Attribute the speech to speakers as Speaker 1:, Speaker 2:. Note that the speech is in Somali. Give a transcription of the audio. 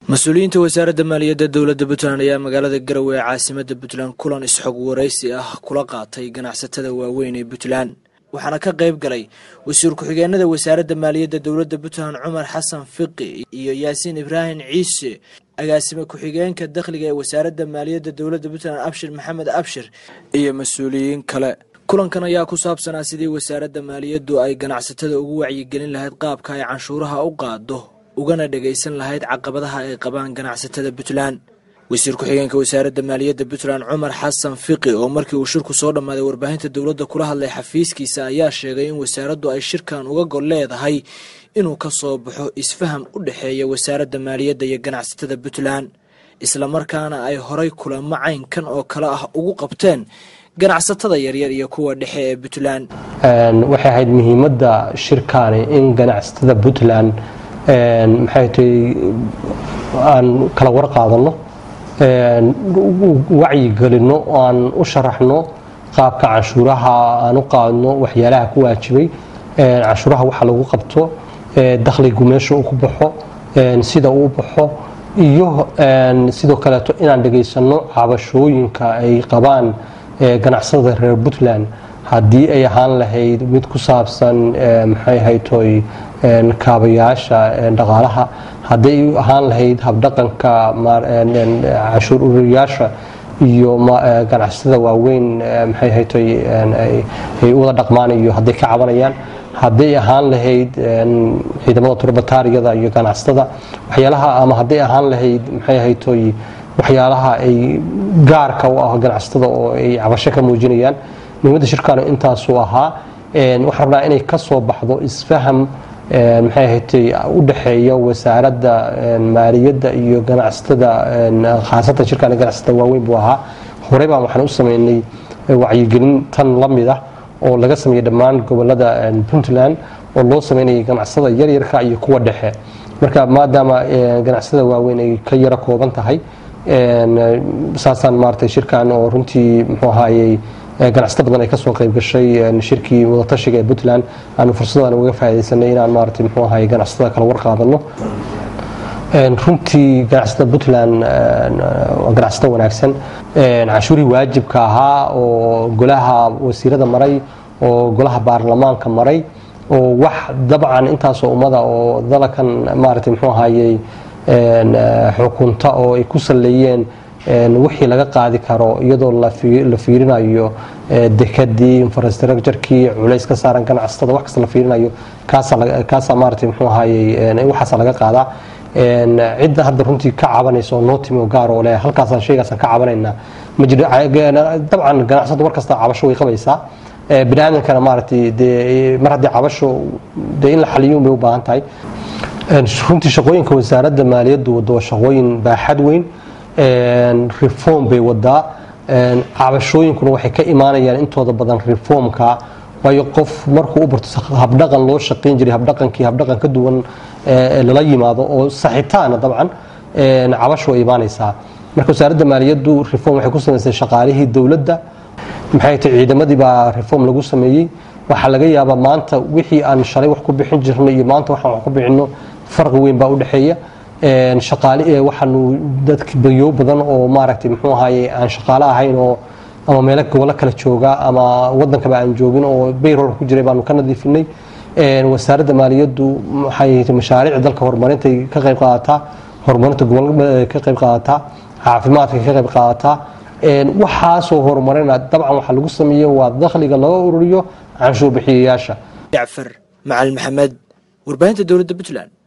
Speaker 1: mas-uuliyiinta wasaaradda maaliyadda dowladda puntland ayaa magaalada garowe ee caasimada puntland kulan isxog waraysi ah kula qaatay ganacsatada waaweyn ee puntland waxaana ka qayb galay wasiir ku-xigeenada wasaaradda maaliyadda dowladda puntland cumar xasan fiqi iyo yaasiin ibraahim ciise agaasime ku-xigeenka dakhliga ee wasaaradda maaliyadda dowladda puntland abshir maxamed abshir iyo mas-uuliyiin kale kulankan ayaa ku saabsanaa sidii wasaaradda maaliyaddu ay ganacsatada ugu wacyigelin lahayd qaabka ay canshuuraha u qaado ugana dhagaysan lahayd caqabadaha ay qabaan ganacsatada puntland wasiir ku-xigeenka wasaaradda maaliyadda puntland cumar xasan fiqi oo markii uu shirku soo dhammaaday warbaahinta dowladda kula hadlay xafiiskiisa ayaa sheegay in wasaaraddu ay shirkan uga gol leedahay inuu ka soo baxo isfaham u dhexeeya wasaaradda maaliyadda iyo ganacsatada puntland islamarkaana ay horay kulamo caynkan oo kale ah ugu qabteen ganacsatada yaryar iyo kuwa dhexe ee puntland
Speaker 2: waxay ahayd muhiimadda shirkaani in ganacsatada puntland maxay tahay aan kala war qaadano wacyigelino oo aan u sharaxno qaabka canshuuraha aan u qaadno waxyaalaha ku waajibay canshuuraha waxa lagu qabto dakhligu meesha uu ku baxo sida uu baxo iyo sidoo kaleeto inaan dhegaysano cabashooyinka ay qabaan ganacsatada reer puntland haddii ay ahaan lahayd mid ku saabsan maxay haytoy kaabayaasha dhaqaalaha hadday ahaan lahayd habdhaqanka canshuur ururiyaasha iyo ganacsatada waaweyn maxay haytoy ay u wada dhaqmaan iyo hadday ka cabanayaan hadday ahaan lahayd ciidamada turbataariyada iyo ganacsatada waxyaalaha ama hadday ahaan lahayd maxay haytoy waxyaalaha ay gaarka u ah ganacsatada oo ay cabasho ka muujinayaan muhiimadda shirkaanu intaasuu ahaa waxaan rabnaa inay ka soo baxdo isfaham maxay ahatay u dhexeeya wasaaradda maaliyadda iyo ganacsatada khaasatan shirkaan ganacsatada waaweyn buu ahaa horey baan waxaan u sameynay wacyigelin tan la mid ah oo laga sameeyey dhammaan gobolada puntland oo loo sameynayay ganacsatada yaryarka iyo kuwa dhexe marka maadaama ganacsatada waaweyn ay ka yaro kooban tahay saasaan maaratay shirkan oo runtii muxuu ahaayey ganacsato badan ay kasoo qayb gashay shirkii wadatashiga ee puntland aanu fursaddan uga faa'idaysanay inaan maaratay muxuu ahaayey ganacsatada kala war qaadano runtii ganacsatada puntland waa ganacsato wanaagsan canshuurihii waajibka ahaa oo golaha wasiirada maray oo golaha baarlamaanka maray oo wax dabcan intaasoo ummada oo dalakan maaratay muxuu ahaayey xukunta oo ay ku saleeyeen wixii laga qaadi karo iyadoo la fiirinayo dekadii infrastructurekii culays ka saaran ganacsatada wax kasta la fiirinayo kaasaa maaratay muxuu ahaayey waxaasa laga qaadaa cidda hadda runtii ka cabanaysa oo noo timi oo gaar oo leh halkaasaan shaygaasaan ka cabanaynaa ma jiro dabcan ganacsadu mar kasta cabasho way qabaysaa bini aadamkana maaratay dee mar haddii cabasho dee in la xaliyo bay u baahan tahay runtii shaqooyinka wasaaradda maaliyaddu wado waa shaqooyin baaxad weyn reform bay wadaa cabashooyinkuna waxay ka imaanayaan intooda badan reformka waayo qof markuu u barto habdhaqan loo shaqayn jiray habdhaqankii habdhaqan ka duwan lala yimaado oo saxitaana dabcan cabasho ay imaanaysaa marka wasaaradda maaliyaddu reform waxay ku samaysay shaqaalihii dowladda maxay tahay ciidamadii baa reform lagu sameeyey waxaa laga yaabaa maanta wixii aan shalay wax ku bixin jirnay iyo maanta waxaan wax ku bixinno farqi weyn baa u dhexeeya shaqaale waxaanu dadk bayo badan oo maaragtay muxuu ahaaye aan shaqaale ahayn oo ama meelo gobollo kala jooga ama wadankaba aan joogin oo bayrol ku jiray baanu ka nadiifinay wasaaradda maaliyaddu waxay mashaariic dalka horumarintay ka qayb qaadataa horumarinta gobolada ka qayb qaadataa caafimaadka ka qayb qaadataa waxaasoo horumarina dabcan waxaa lagu sameeye waa dakhliga laga ururiyo canshuur bixiyayaasha
Speaker 1: jacfar macalin maxamed warbaahinta dowladda puntland